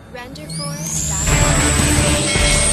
Renderforce.com.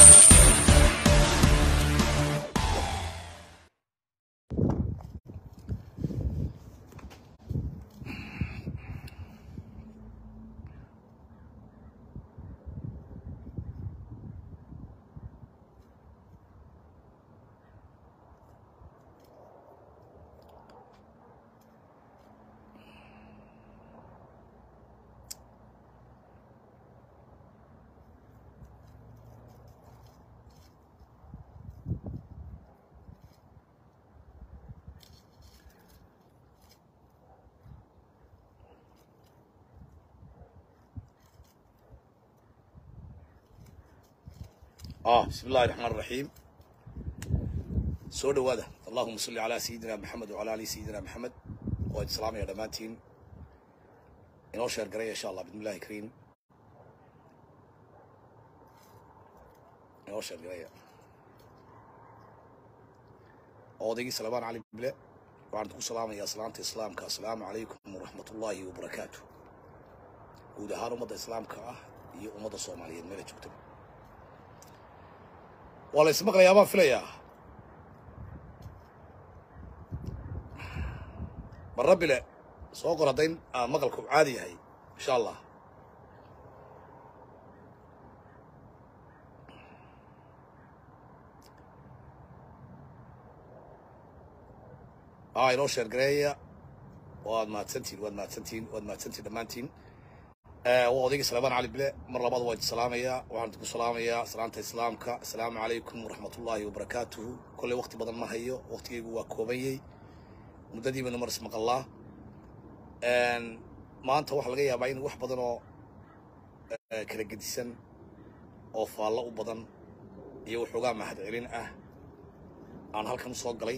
اه بسم الله الرحمن الرحيم soo dhawaada allahuma salli calaa sayidina maxamed wacala ali sayidina maxamed waa islaamaya dhammaantiin inoo sheer garaya insha allah bismillahi kariim inoo sheer garaya odaygii salmaan cali bile waxaan ku salaamayaa salaamta islaamka assalaamu calaykum waraxmat ullaahi wabarakaatu guud ahaan ummadda islaamka ah iyo ummadda soomaaliyeed meela joogta waa la ismaqlayaa baan filayaa mar rabbile soo qor haddayn aa maqalku caadi yahay insha allah aa inoo sheer gareeya waad mahadsantiin waad mahadsantiin waad mahadsantiin dhammaantiin waa odaygii salmaan cali bile mar labaad waa idi salaamayaa waxaan idinku salaamayaa salaanta islaamka assalaamu calaykum waraxmatullaahi wabarakaatuhu kolley wakti badan ma hayo waktigaygu waa koobanyey muddadii baynu mar ismaqallaa maanta waxaa laga yaabaa in wax badan oo kala gedisan oo faallo u badan iyo waxoogaa mahad celin ah aan halkan u soo galay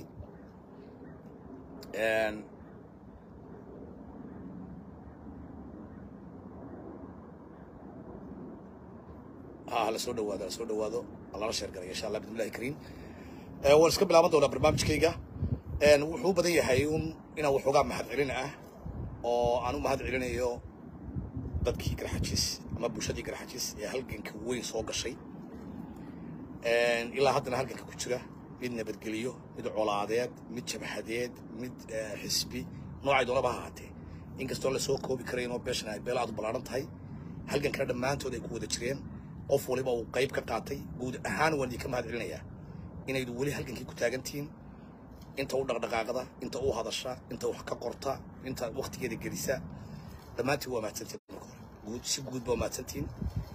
ha la soo dhawaado la soo dhawaado lala sheer galay insha allah bismillahi kariim waan iska bilaaban doonaa barnaamijkayga wuxuu u badan yahay un inaan waxoogaa mahad celin ah oo aan u mahad celinayo dadkii garxajis ama bulshadii garxajis ee halganka weyn soo gashay ilaa haddana halganka ku jira mid nabadgeliyo mid colaadeed mid jabhadeed mid xisbi noocay doonaba ha ahaatee inkastoo lasoo koobi karayn oo beeshan ay beel aad u ballaaran tahay halgankana dhammaantood ay ku wada jireen qof waliba uu qayb ka qaatay guud ahaan waan idinka mahad celinayaa inaydu weli halgankii ku taagantihiin inta u dhaqdhaqaaqda inta u hadasha inta wax ka qorta inta waktigeeda gelisa dhammaantiin waa mahadsantiin marka hore guud si guud baa mahadsantiin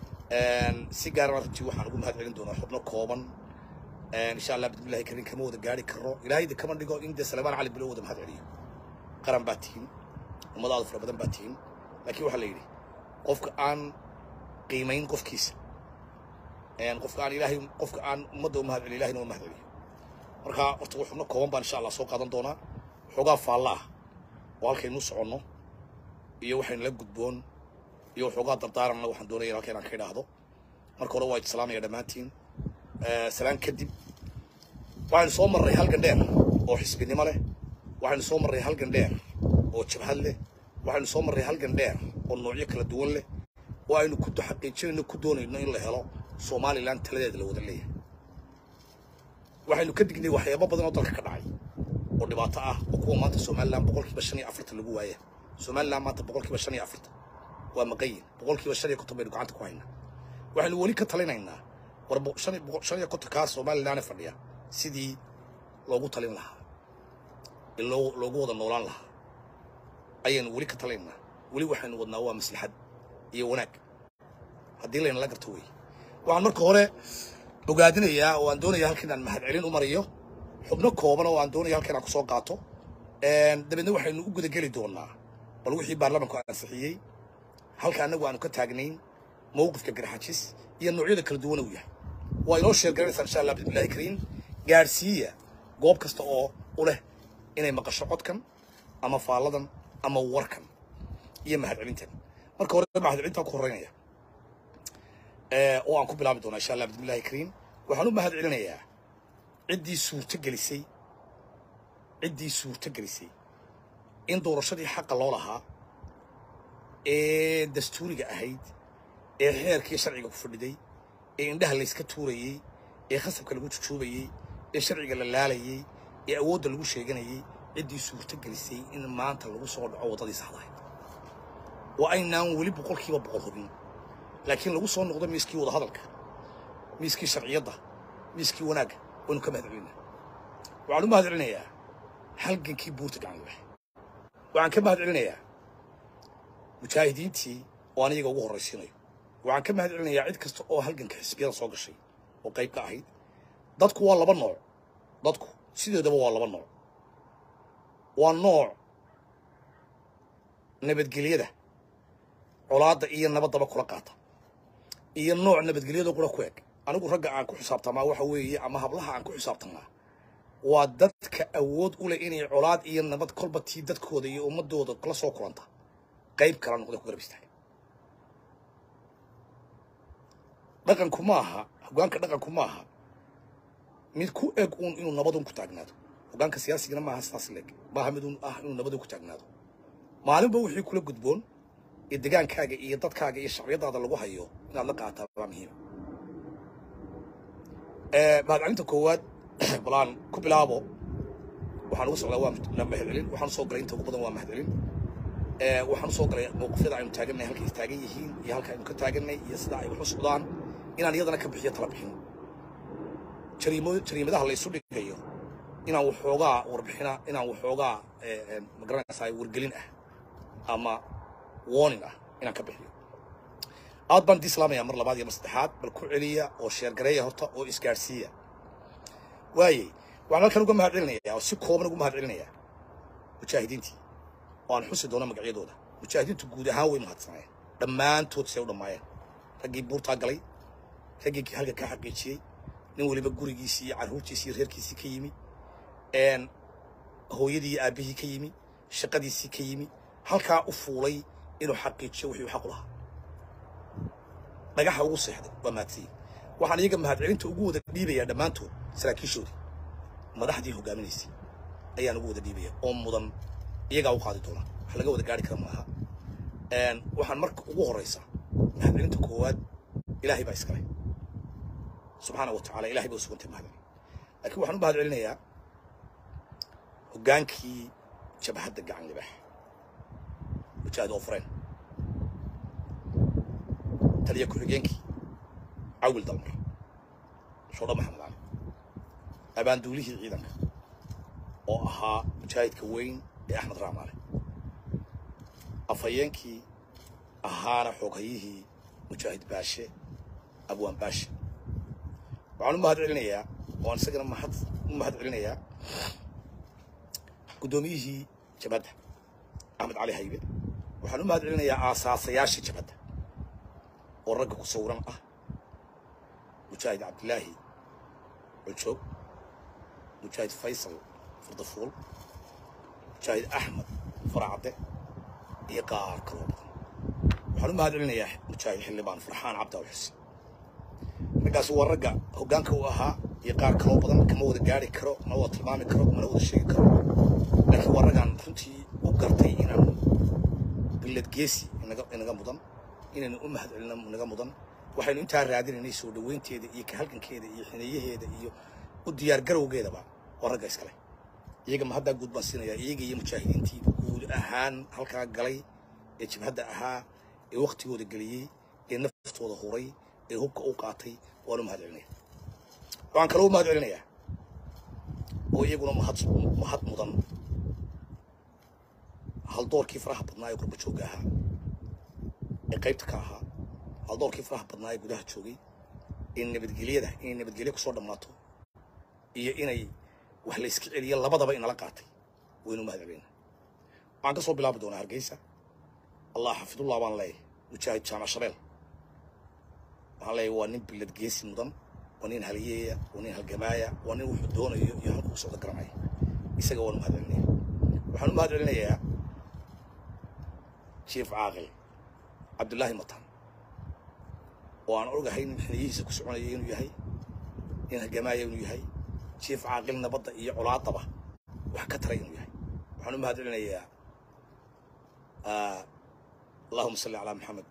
si gaarana runtii waxaan ugu mahad celin doonaa xubno kooban insha allah bismillahi karin kama wada gaari karo ilaahayda kama dhigo in dee salmaan cali bilo wada mahad celiyo qaran baa tihiin ummadaada fara badan baa tihiin laakiin waxaa la yidhi qofka aan qiimayn qofkiisa qofka aan ilaahay qofka aan ummadda u mahad celiyo ilahayna waa mahad celiyo marka horta wax xubno kooban baan insha allah soo qaadan doonaa waxoogaa faalla ah oo halkaynu soconno iyo waxaynu la gudboon iyo waxoogaa dardaaranna waxaan doonaya halka inaan ka idhaahdo marka hore waa idi salaamaya dhammaantiin salaan kadib waxaynu soo marray halgan dheer oo xisbinimo leh waxaynu soo marray halgan dheer oo jabhad leh waxaynu soo marray halgan dheer oo noocyo kala duwan leh oo aynu ku xaqiijinayno ku doonayno in la helo somalilan taladeeda la wada leeyahay waxaynu ka dignay waxyaabo badan oo dalka ka dhacay oo dhibaato ah oo kuwa maanta somalilan boqolkiiba shan iyo afartan lagu waaya somalilan maanta boqolkiiba shan iyo afartan waa maqayin boqolkiiba shan iyo konton baynu gacanta ku haynaa waxaynu weli ka talinaynaa war shan iyo kontonkaa somalilan fadhiya sidii loogu talin lahaa loogu wada noolaan lahaa ayaynu weli ka talinaynaa weli waxaynu wadnaa waa maslaxad iyo wanaag haddii laynala garto wey waxaan marka hore bogaadinayaa oo aan doonaya halka inaan mahad celin u mariyo xubno kooban oo aan doonaya halka inaan kusoo qaato dabeedna waxaynu u gudageli doonaa bal wixii baarlamanku ansixiyey halka annagu aanu ka taagnayn mowqifka garxajis iyo noocyada kala duwan uu yahay waa inoo sheer garanaysaa insha allah bismillahi kariim gaadhsiiya goob kasta oo u leh inay maqasho codkan ama faalladan ama warkan iyo mahad celintan marka hore mahad celintaan ku horreynaya oo aan ku bilaabi doonaa insha allah bismillahi kariim waxaan u mahad celinayaa ciddii suurto gelisay ciddii suurto gelisay in doorashadii xaqa loo lahaa ee dastuuriga ahayd ee xeerkii sharciga ku fadhiday ee indhaha layska tuurayey ee khasabka lagu jujuubayey ee sharciga la laalayey ee awoodda lagu sheeganayey ciddii suurto gelisay in maanta lagu soo dhaco waddadii saxdahayd waa aynaan weli boqolkiiba boqol hubin laakiin lagu soo noqdo miiskii wadahadalka miiskii sharciyadda miiskii wanaagga waynu ka mahad celinaa waxaan u mahad celinayaa halgankii buurta gacan libax waxaan ka mahad celinayaa mujaahidiintii oo aan iyaga ugu horraysiinayo waxaan ka mahad celinayaa cid kasta oo halganka xisbiyada soo gashay oo qayb ka ahayd dadku waa laba nooc dadku sideedaba waa laba nooc waa nooc nabadgelyada colaadda iyo nabaddaba kula qaata iyo nooc nabadgelyada kula ku eg anigu ragga aan ku xisaabtamaa waxa weeye ama hablaha aan ku xisaabtamaa waa dadka awood u leh inay colaad iyo nabad kolba tii dadkooda iyo ummadooda la soo kulanta qayb kala noqda ku garab istaaga dhaqanku ma aha hoggaanka dhaqanku ma aha mid ku eg uun inuu nabadun ku taagnaado hoggaanka siyaasigana maaha sidaas leeg maaha mid uun ah inuu nabadun ku taagnaado maalinba wixii kula gudboon ee degaankaaga iyo dadkaaga iyo shacbiyadaada lagu hayo inaad la qaataa waa muhiim mahadcelinta koowaad balaan ku bilaabo waxaan uga socdaa waa mahadcelin waxaan soo galay inta ugu badan waa mahadcelin waxaan usoo galay mowqifyada aynu taagannahay halka ay taagan yihiin iyo halka aynu ka taaganay iyo sida ay wax u socdaan inaan iyadana ka bixiyo tala bixin jariimo jariimadaha la isu dhigayo inaan waxoogaa warbixina inaan waxoogaa magaranaysaa wargelin ah ama warning ah inaan ka bixiyo aad baan idii islaamayaa mar labaad iyo mar saddexaad bal ku celiya oo sheergareeya horta oo isgaadhsiiya waayey waxaan halkan uga mahad celinayaa oo si kooban ugu mahad celinayaa mujaahidiintii oo aan xusi doono magacyadooda mujaahidiintu guud ahaan way mahadsanayeen dhammaantood say u dhammaayeen raggii buurtaa galay raggii halka ka xaqiijiyey nin weliba gurigiisii iyo carruurtiisii iyo reerkiisii ka yimi hooyadii iyo aabbihii ka yimi shaqadiisii ka yimi halkaa u fuulay inuu xaqiijiyo wixii uu xaq u lahaa dhagaxa ugu seexday waa mahadsanyihin waxaan iyaga mahadcelinta ugu wada dhiibayaa dhammaantood saraakiishoodii madaxdii hogaaminaysay ayaan ugu wada dhiibaya oo mudan iyagaa u qaadi doona wax laga wada gaari kara maaha waxaan marka ugu horraysa mahadcelinta koowaad ilaahay baa iskale subxaana wa tacala ilahay baa u sugantay mahadcelin laakiin waxaan u mahad celinayaa hoggaankii jabhadda gacan libax mujaahid ofreen taliya ku-xigeenkii cawil dalmar shoodha maxamed cali abaanduulihii ciidanka oo ahaa mujaahidka weyn ee axmed raamaale afhayeenkii ahaana xooghayihii mujaahid baashe abwaan baashe waxaan u mahad celinayaa waan isagana mahad u mahad celinayaa guddoomiyihii jabhadda axmed cali haybe waxaan u mahad celinayaa aasaasayaashii jabhadda oo ragga ku sawiran ah mujaahid cabdilaahi culjoog mujaahid faysal fardafuul mujaahid axmed faracadde iyo qaar kaloo badan waxaan u mahad celinayaa mujaahid xildhibaan farxaan cabdaaw xuseen raggaasi waa ragga hoggaanka u ahaa iyo qaar kaloo badan kama wada gaari karo mana wada tilmaami karo mana wada sheegi karo laakiin waa raggaan runtii u gartay inaan billad geesi inaga inaga mudan inaynu u mahad celina inaga mudan waxaynu intaa raadinaynay soo dhoweynteeda iyo ka halgankeeda iyo xineeyaheeda iyo u diyaar garowgeedaba waa ragga iskale iyaga ma haddaa guud baan siinayaa iyaga iyo mujaahidiintii guud ahaan halkaa galay ee jabhadda ahaa ee waktigooda geliyey ee naftooda huray ee hubka u qaatay waan u mahad celinaya waxaan kaloo u mahad celinayaa oo iyaguna mahad mahad mudan haldoorkii faraha badnaa ee qurba joogga ahaa ee qaybta ka ahaa haldoorkii faraha badnaa ee gudaha joogay in nabadgelyada inay nabadgelyo kusoo dhammaato iyo inay wax la iska celiyo labadaba inala qaatay waynu mahad celinaa waxaan ka soo bilaabi doonaa hargeysa allah xafidullah baan leeyahay mujaahid jaamac shabeel waxaan leeyahay waa nin billad geesi mudan waa nin haliyeeya waa nin halgamaaya waa nin wuxuu doonayo iyo halkuu socdo garanaya isaga waan u mahad celinaya waxaan u mahad celinayaa jief caaqil cabdullaahi matan oo aan ogahay nin xiniyihiisa ku soconaya inuu yahay nin halgamaaya inuu yahay jief caaqil nabadda iyo colaadaba wax ka taray inuu yahay waxaan u mahad celinayaa allahuma salli calaa maxamed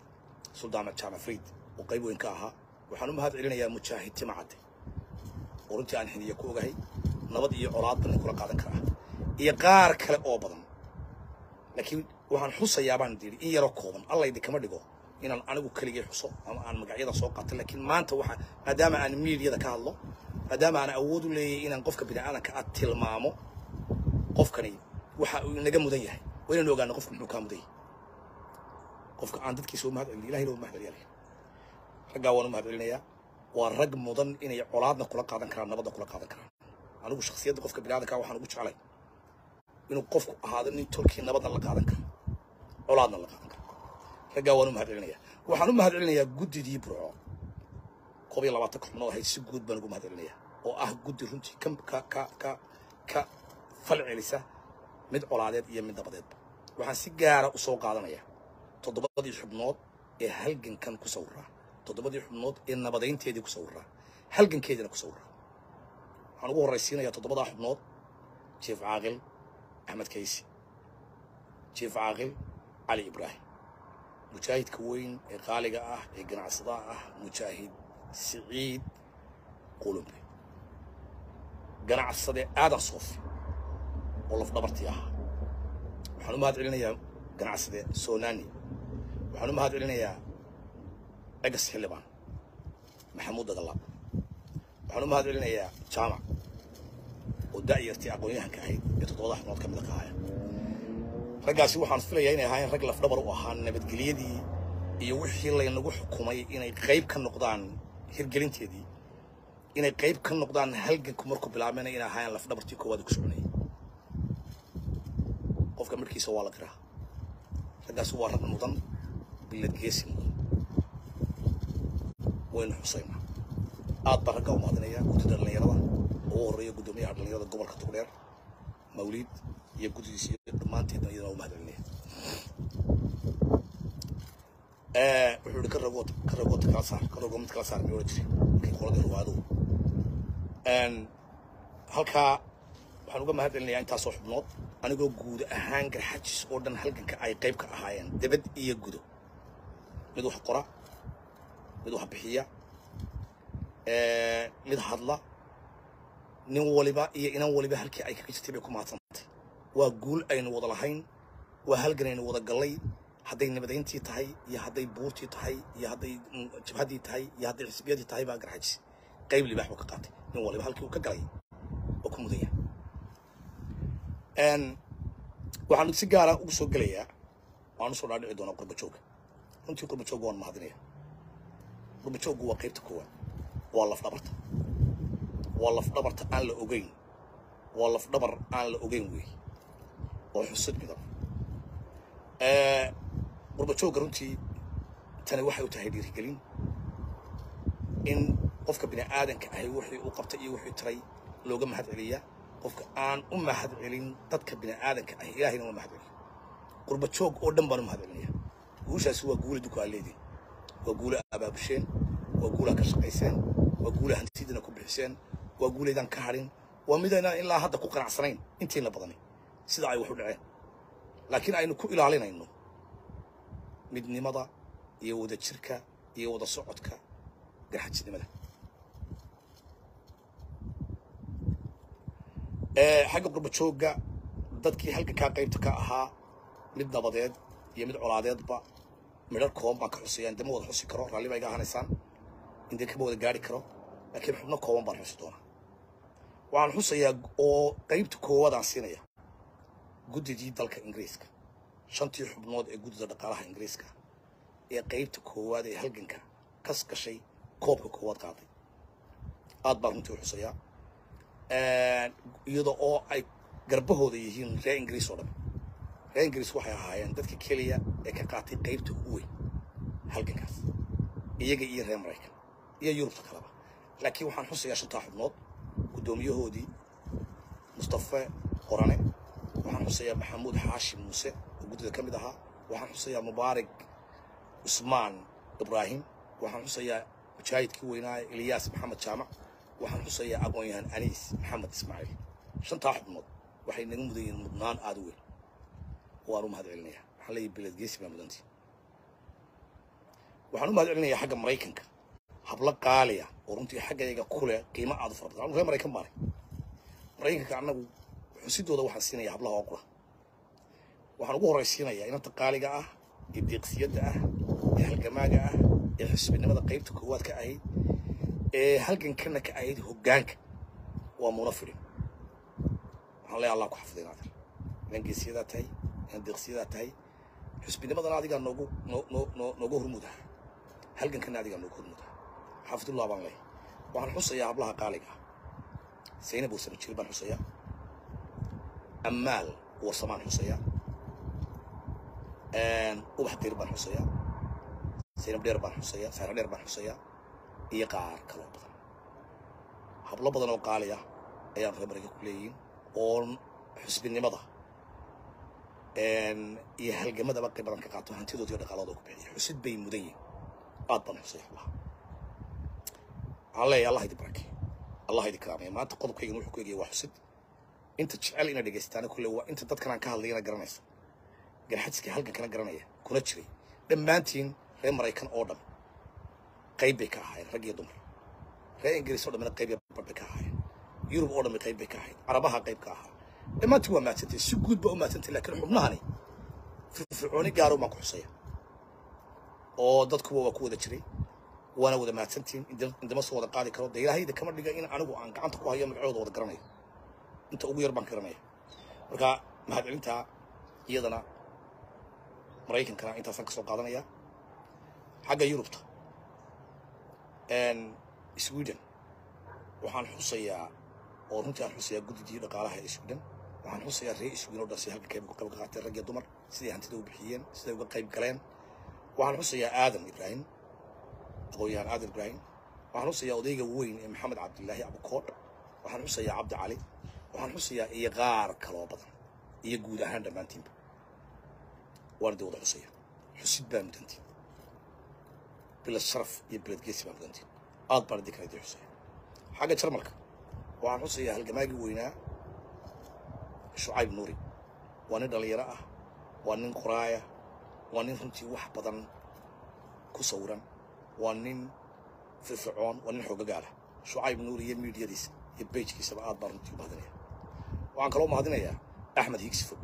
suldaan jaamac friid oo qayb weyn ka ahaa waxaan u mahad celinayaa mujaahid timacadde oo runtii aan xiniya ku ogahay nabad iyo colaadba nin kula qaadan karaa iyo qaar kale oo badan laakiin waxaan xusayaa baan yidhi in yaroo kooban alla idinkama dhigo inaan anigu keligay xuso ama aan magacyada soo qaato laakiin maanta waxa maadaama aan miidiyada ka hadlo maadaama aan awood u leeyahay inaan qofka bini'aadanka aad tilmaamo qofkani waxa uu inaga mudan yahay waa inaynu ogaano qofku muxuu kaa mudan yahay qofka aan dadkiisa u mahad celin ilahayna u mahad celiyay raggaa waan u mahad celinayaa waa rag mudan inay colaadna kula qaadan karaan nabadna kula qaadan karaan anigu shakhsiyadda qofka bini'aadanka waxaan ugu jeclay inuu qofku ahaado nin tolkii nabadna la qaadan karo colaadna la qaadan karo raggaa waan u mahad celinayaa waxaan u mahad celinayaa guddidii burco koob iyo labaatan xubnood ahayd si guud baan ugu mahad celinayaa oo ah guddi runtii ka ka ka ka ka fal celisa mid colaadeed iyo mid nabadeedba waxaan si gaara u soo qaadanayaa toddobadii xubnood ee halgankan ku sawiraa toddobadii xubnood ee nabadaynteedii ku sawiraa halgankeediina ku sawiraa waxaan ugu horraysiinayaa toddobadaa xubnood jief caaqil axmed kaysi jief caaqil cali ibraahim mujaahidka weyn ee qaaliga ah ee ganacsadaha ah mujaahid siciid qulumbe ganacsade aadan soofi oo lafdhabartii ahaa waxaan u mahad celinayaa ganacsade soonani waxaan u mahad celinayaa egas xildhibaan maxamuud dagalaab waxaan u mahad celinayaa jaamac oo da'yartii aqoon-yahanka ahayd ee toddobada xubnood ka mid a ka ahaya raggaasi waxaan filayaa inay ahaayeen rag lafdhabar u ahaa nabadgelyadii iyo wixii laynagu xukumay inay qayb ka noqdaan hirgelinteedii inay qayb ka noqdaan halganku markuu bilaabmayna inay ahaayeen lafdhabartii koowaad ku soconayay qofka markiisa waa la qiraa raggaasi waa rag mudan bilad geesi mudan waynu xusaynaa aad baan raggaa u mahadinayaa guddida dhallinyarada ugu horreeya guddoomiyaha dhallinyarada gobolka togdheer mawliid iyo guddidiisa iyo dhammaanteedna iyadana u mahad celinaya wuxuu ihi ka ragoota ka ragoota kala saar ka rago mid kala saar miyuu odhan jiray markii qoladii ruwaaduhu halkaa waxaan uga mahad celinayaa intaasoo xubnood anigoo guud ahaan garxajis oo dhan halganka ay qayb ka ahaayeen debad iyo gudo mid wax qora mid wax bixiya mid hadla nin waliba iyo inan waliba halkii ay kaga jirtay bay ku mahadsantay waa guul aynu wada lahayn waa halgan aynu wada gallay hadday nabadayntii tahay iyo hadday buurtii tahay iyo hadday jabhaddii tahay iyo hadday xisbiyadii tahay baa garxajis qayb libaax buu ka qaatay nin waliba halkii uu ka galay oo ku mudan yahay waxaan si gaara ugu soo gelayaa waan usoo dhaadhici doonaa qurbajooga runtii qurbajooga waan mahadinaya qurbajoogu waa qaybta koowaad waa lafdhabarta waa lafdhabarta aan la ogeyn waa lafdhabar aan la ogeyn wey oo xusud midan qurbajooga runtii tani waxay u tahay dhiirigelin in qofka bini aadanka ahi wixii uu qabtay iyo wixii taray looga mahad celiyaa qofka aan u mahad celin dadka bini aadanka ahi ilaahayna uma mahad celiyo qurba joog oo dhan baan u mahad celinaya guushaasi waa guula duka aad leediin waa guula abaabusheen waa guulaa ka shaqayseen waa guula hantidiina ku bixiseen waa guulaydaan ka hadhin waa midaynaan ilaa hadda ku qanacsanayn intiina badani sida ay wax u dhaceen laakiin aynu ku ilaalinayno midnimada iyo wada jirka iyo wada socodka garxajisnimada xagga qurbajooga dadkii halgankaa qaybta ka ahaa mid nabadeed iyo mid colaadeedba midhar kooban baan ka xusayaan dama wada xusi karo raalli baa iga ahanaysaan indee kama wada gaari karo laakiin xubno kooban baan xusi doonaa waxaan xusayaa oo qaybta koowaadaan siinaya guddidii dalka ingiriiska shantii xubnood ee guddida dhaqaalaha ingiriiska ee qaybta koowaad ee halganka kas gashay koobka koowaad qaaday aad baan runtii u xusayaa iyada oo ay garbahooda yihiin reer ingiriis oo dhan reer ingiriis waxay ahaayeen dadka keliya ee ka qaatay qaybta ugu weyn halgankaas iyaga iyo reer maraykan iyo yurubta kaleba laakiin waxaan xusayaa shantaa xubnood guddoomiyahoodii mustafe qorane waxaan xusayaa maxamuud xaashim muuse oo guddida ka mid ahaa waxaan xusayaa mubaarig cusmaan ibraahim waxaan xusayaa mujaahidkii weynaa ilyaas maxamed jaamac waxaan xusayaa aqoon-yahan aniis maxamed ismaaciil shantaa xubnood waxay naga mudan yihiin mudnaan aada u weyn waan u mahad celinayaa waxaan leeyahay bilad geesi baa mudantii waxaan u mahad celinayaa xagga maraykanka hablo qaaliya oo runtii xaggayga kule qiimo aad u fara badan anu reer maraykan baanay maraykanka annagu xusidooda waxaan siinaya hablaha oo qura waxaan ugu horraysiinayaa inanta qaaliga ah ee deeqsiyadda ah ee halgamaaga ah ee xisbinimada qaybta koowaad ka ahayd ee halgankana ka ahayd hoggaanka waa muuna fidhin waxaan leeyahay allah ku xafiday naadir inan geesiyadaa tahay inan deeqsiyadaa tahay xusbinimadana adigaa noogu noo noo noo nooga hormuda halgankana adigaa nooga hormuda xaafidullah baan leeyahay waxaan xusayaa hablaha qaaliga ah zaynab wasama jir baan xusayaa amaal warsamaan xusayaa ubax dir baan xusayaa zaynab dheer baan xusayaa saara dheer baan xusayaa iyo qaar kaloo badan hablo badan oo qaali ah ayaan reer maraykan ku leeyihiin oo xusbinimada iyo halgamadaba qayb badan ka qaato hantidooda iyo dhaqaalooda ku bixiya xusid bay mudan yihin aad baan xusay hablaha waxaan leeyahay allah idi barake allah idi karaamaya maanta qodobkaygan wuxuu ku egaya waa xusid inta jecel ina dhegaystaana kulle waa inta dadkan aan ka hadlayana garanaysa garxadska halgankana garanaya kuna jiray dhammaantiin reer maraykan oo dhan qayb bay ka ahaayeen rag iyo dumar reer ingiriis oo dhammina qayb iyo bar bay ka ahaayeen yurub oo dhammi qayb bay ka ahayd carabaha qayb ka ahaa dhammaantiin waa maadsantay si guud baa u maadsantay laakiin xubnahani firfircooni gaaro baan ku xusaya oo dadkuba waa ku wada jiray waana wada maadsantiin indama soo wada qaadi karo dee ilaahayda kama dhiga in anigu aan gacanta ku hayo magacooda wada garanayo inta ugu yar baan garanaya marka mahadcelintaa iyadana maraykankana intaasaan ka soo qaadanaya xagga yurubta sweden waxaan xusayaa oo runtii aan xusayaa guddidii dhaqaalaha ee sweden waxaan xusayaa reer sweden oo dhan si halka qayb uga qayb qaateen rag iyo dumar siday hantida u bixiyeen siday uga qayb galeen waxaan xusayaa aadan ibraahim aqoon-yahan aadan ibraahim waxaan xusayaa odayga weyn ee maxamed cabdilaahi abukoodh waxaan xusayaa cabdi cali waxaan xusayaa iyo qaar kaloo badan iyo guud ahaan dhammaantiinba waan idin wada xusaya xusid baa mudantiin bilad sharaf iyo bilad geesi baa mudantiin aad baan idin kala idin xusaya xagga jarmalka waxaan xusayaa halgamaagii weynaa shucayb nuuri waa nin dhallinyaro ah waa nin qoraaya waa nin runtii wax badan ku sawiran waa nin firfircoon waa nin xoogagaala shucayb nuuri iyo miidiyadiisa iyo bejkiisaba aad baan runtii u mahadinaya waxaan kaloo mahadinayaa axmed higsi fog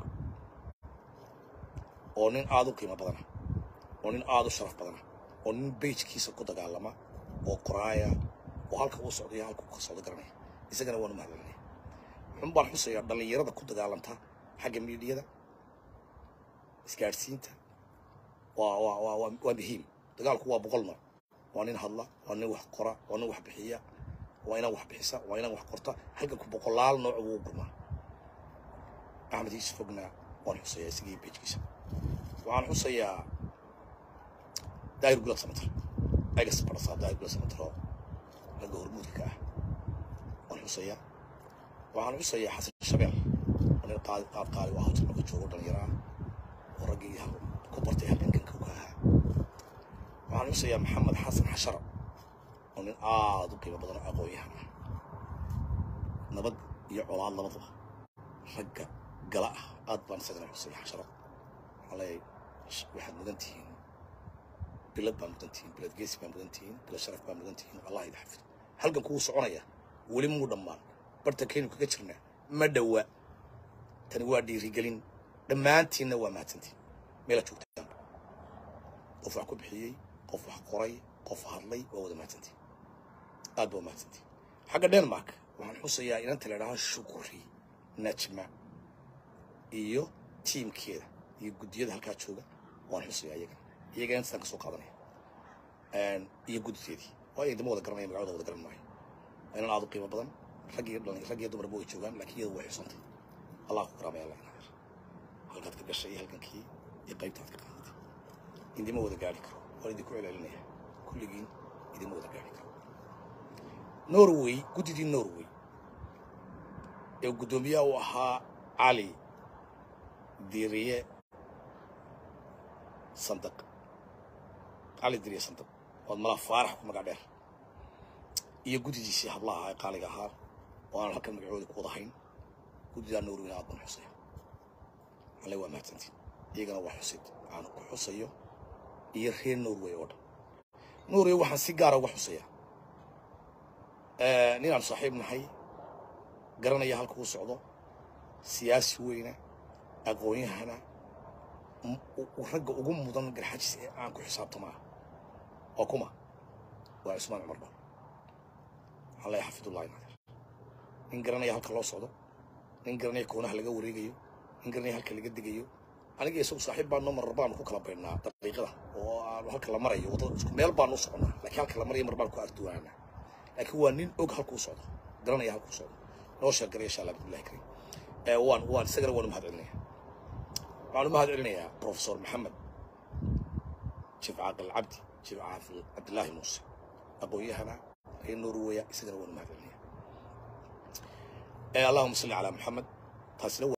oo nin aad u qiimo badana oo nin aad u sharaf badana oo nin bejkiisa ku dagaalama oo qoraaya oo halka uu socdo iyo halka uu ka socdo garanaya isagana waan u mahadcelinaya wuxuun baan xusayaa dhallinyarada ku dagaalanta xagga miidiyada isgaadhsiinta waa waa waa waa waa muhiim dagaalku waa boqol nooc waa nin hadla waa nin wax qora waa nin wax bixiya waa inaan wax bixisa waa inaan wax qorta halganku boqolaal nooc wuu gurmaa axmed hiis fogna waan xusayaa isagii bejkiisa waxaan xusayaa daahir gulad samatar egas barasaa daahir gulad samataro ragga hormuudka ka ah waan xusayaa waxaan xusayaa xasan shabeel oo nin qaad qaad qaali u ahaa jarmalka joogo dhalinyaro ah oo raggii ku bartay halgankanka ka ahaa waxaan xusayaa maxamed xasan xashara oo nin aad u qiimo badan oo aqoon-yahan ah nabad iyo colaad labadaba ragga gala ah aad baan isagana xusaya xasharo waxaan leeyahay waxaad mudan tihiin bilad baa mudan tihiin bilad geesi baa mudan tihiin bilad sharaf baa mudan tihiin allah idin xafido halgan kugu soconaya weli muu dhammaan bartankaynu kaga jirnaa ma dhowa tani waa dhiirigelin dhammaantiinna waa mahadsantiin meela joogtaan qof wax ku bixiyey qof wax qoray qof hadlay waa wada mahadsantiin aad baa mahadsantiin xagga denmark waxaan xusayaa inanta la idhaha shukri najma iyo tiimkeeda iyo guddiyada halkaa jooga waan xusayaa iyagana iyagana intasaan ka soo qaadanaya iyo guddideedii waa idama wada garanaya magacooda wada garan maayo waa inan aad u qiimo badan rag iyo dhalin rag iyo dumarba way joogaan laakiin iyadu way xusantay allah ku karaamaya allah inaar halkaad ka gashay iyo halkankii iyo qaybtaad ka qaadatay idima wada gaari karo waan idinku celcelinaya kulligiin idima wada gaari karo norway guddidii norway ee guddoomiyaha u ahaa cali diriye sandaq cali diriye sandaq waad malaa faarax ku magac dheer iyo guddidiisii hablaha ahaa ee qaaliga ahaa oo aanan halkan magacooda ku wada hayn guddidaa norwayna aad baan xusaya alle waa mahadsantiin iyagana waa xusid aan ku xusayo iyo reer norway oo dhan nuuriyo waxaan si gaara uga xuseeyaa ninaan saaxiib nahay garanaya halka uu socdo siyaasi weyna aqoon-yahana ragga ugu mudan garxajis ee aan ku xisaabtamaa waa kuma waa cusmaan cumar dhol waxaan leeyahay xafidullahi nadir nin garanaya halka loo socdo nin garanaya koonaha laga wareegayo nin garanaya halka laga degayo aniga isagu saaxiib baanoo marar baanu ku kala baynaa daqiiqada oo aanu halka la marayo wadada isku meel baanu u soconaa laakiin halka la marayo mar baan ku arduwaanaa laakiin waa nin og halkuu socdo garanaya halkuu socdo noo sheergaraya insha allah bismillahi karim waan waan isagana waan u mahad celinaya waxaan u mahad celinayaa professor maxamed jiif caaqil cabdi jiif caaqil cabdillaahi muuse aqoon-yahana reer norweya isagana waan u mahad celinaya allahuma salli calaa maxamed taasina